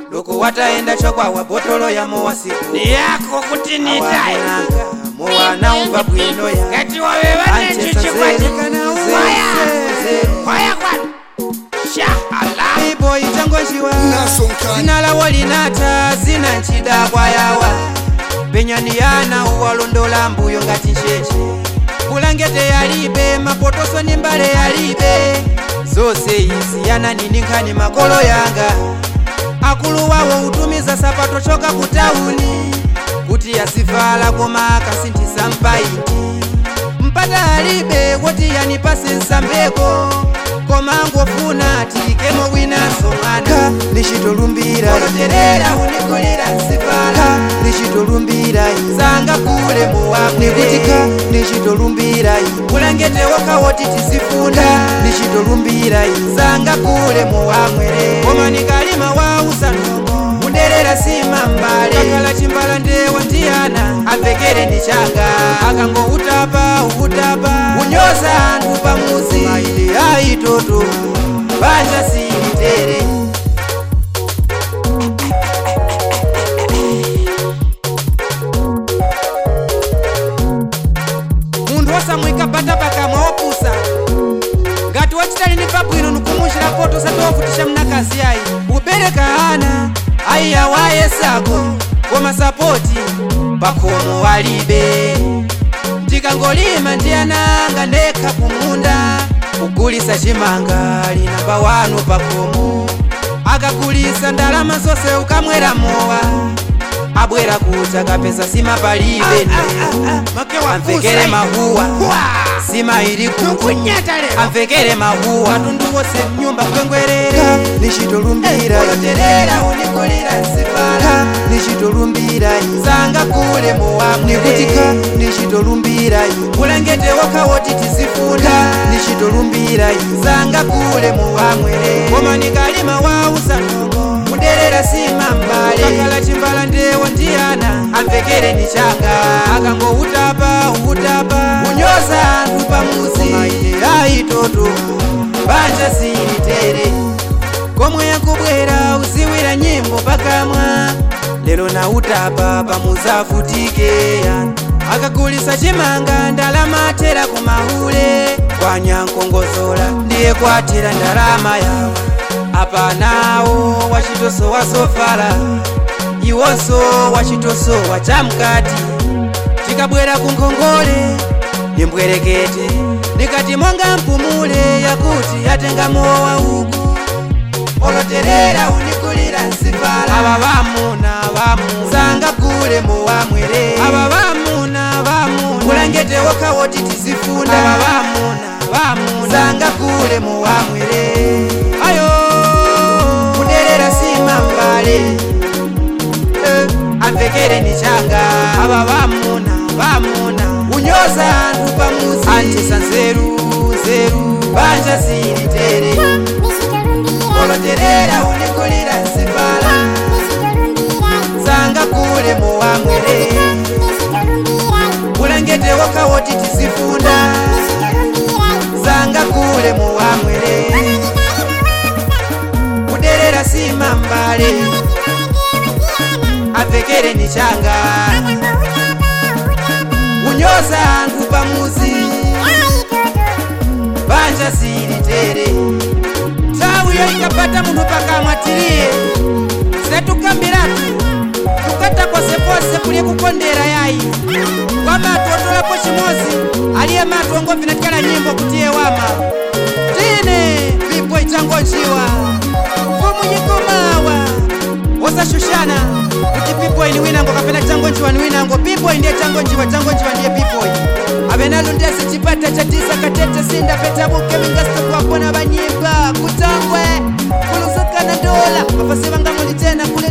loko wataenda chokwawa botolo ya mowasiku ni yako kuti nitaye awananga mowana umva bwino ya ngati waveva necho Anchesa chikwati zeru, zeru, kwaya zeru. kwaya kwanu shahala ipo ichangonjiwa Nasonkana. zina lawo linata zina nchida kwayawa penyani yana uwalondola mbuyo ngati ncheche bulangete yalibe mapotoso ni mbale yalibe zose izi yana nini nkhani makolo yanga akulu wawo utumiza sapato choka ku tauni kuti yasivala koma akasinthisa mpaiti mpata alibe woti yanipase nsambeko koma ngofuna tikemo winaso mwana lichitolumbira oloterera unikulira nsifala lichitolumbira sanga kule muwamwekutika lichitolumbira bulangete woka woti tizifunda lichitolumbira sanga kule muwamwere koma nikalima wausanongo munderera sima mbale kakala chimbala ndewa ndiyana apfekere ndi changa akango utapa utapa unyoza anthu pamuzi maile aitoto banja silitere munthu osamwika bata pakamwa opusa ngati wachitali ndi pabwino nikumuchira poto satowavutisha mnakazi ayi ubereka ana ayiya wayesako koma sapoti pakhomo walibe ndikangolima ndi ananga ndekha kumunda kugulisa chimanga linamba wanu pakhomo akagulisa ndalama zonse ukamwera mowa abwera kucha kapesa sima palibe amvekere mahuwa sima ili kuku kunyata lero amvekere mahuwa atundu wose mnyumba kwengwerera lichitolumbira oloterera unikulira nsifala lichitolumbira sanga kule muwamnikutika lichitolumbira bulangete woka woti tizifunda lichitolumbira sanga kule muwamwere koma nikalima wausanongo muderera sima mbale kakala chimbala ndewo ndiyana amvekere ni changa akango utapa utapa unyoza anthu pamuzi maine aitoto banja silitere komwe yakubwera uziwira nyimbo pakamwa lero na utapa pamuzavutike akagulisa chimanga ndalama atera kumahule kwanyankongozola ndiye kwatira ndalama yawo apanawo wachitoso wasofala iwonso wachitoso wachamkati tikabwera kunkhongole ndimbwerekete ndikati monga mpumule yakuti yatenga mowa uku oloterera unikulira nsifala ava vamuna vamuna sanga kule mowamwere ava vamuna vamuna bulangete woka woti tizifunda ava vamuna vamuna sanga kule mowamwere ayo kuderera sima mbale eh, amvekere ni changa ava vamuna vamuna unyoza anthu pamuzi anchesa nzeru nzeru banja silitere oloterera unikulira nsifala sanga kule muwamwere bulangete woka woti tizifunda sanga kule muwamwere kuderera sima mbale apfekere ni changa unyoza anthu pamuzi banja silitere nthawi yo ikapata munthu pakamwa tiliye setukambiratu tukata posepose kuli kukondera yayi kwa matu otolapo chimozi aliye matu ongovinatikala nyimbo kutiye wama tine pipo ichangonciwa mfumu nyikumawa osashushana kuti pipoyi ni winango kapena changonciwa ni winango pipoyi ndiye changonciwa changonciwa ndiye pipoyi avenalo ndesi chipata cha tisa katete sinda petabuke mingasitokuwapona vanyimba kutangwe kulusukana dola mafasi vangamuli tena kule